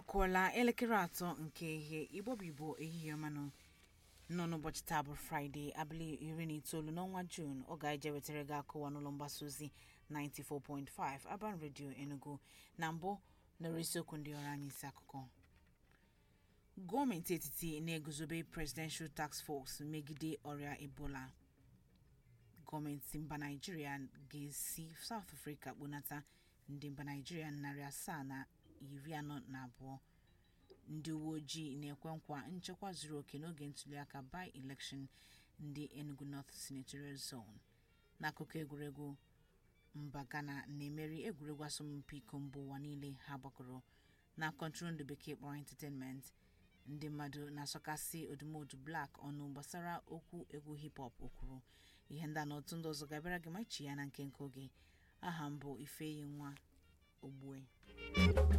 akụọla elekere atọ nke ihe igbobibo ehihie ọmanụ nọ n'ụbọchị taa bụ fraịde abalị iri na itoolu n'ọnwa juun ọ ga-eje wetara gị akụwa n'ụlọ mgbasa ozi 94.5 Aban Radio Enugu na mbụ nọrọ isiokwu ndị ọrụ anyị isi akụkọ gọọmenti etiti na-eguzobe presidential task force megide ọrịa ebola gọọmenti mba naijiria ga-esi south africa kponata ndị mba naijiria narị asaa na iri anọ na abụọ ndị uwe ojii na-ekwe nkwa nchekwa zuru oke n'oge ntuliaka by election ndị enugu north senatorial zone n'akụkọ egwuregwu mba ghana na-emeri egwuregwu asọmpi iko mba ụwa niile ha gbakọrọ na kọntrol ndị bekee kpọrọ entertainment ndị mmadụ na-asọkasị odumodu black ọnụ gbasara okwu egwu hip hop o kwuru ihe ndị a na otu ndị ọzọ ga-abịara gị ma ichi ya na nke nke oge aha mbụ ifeyi nwa ogbue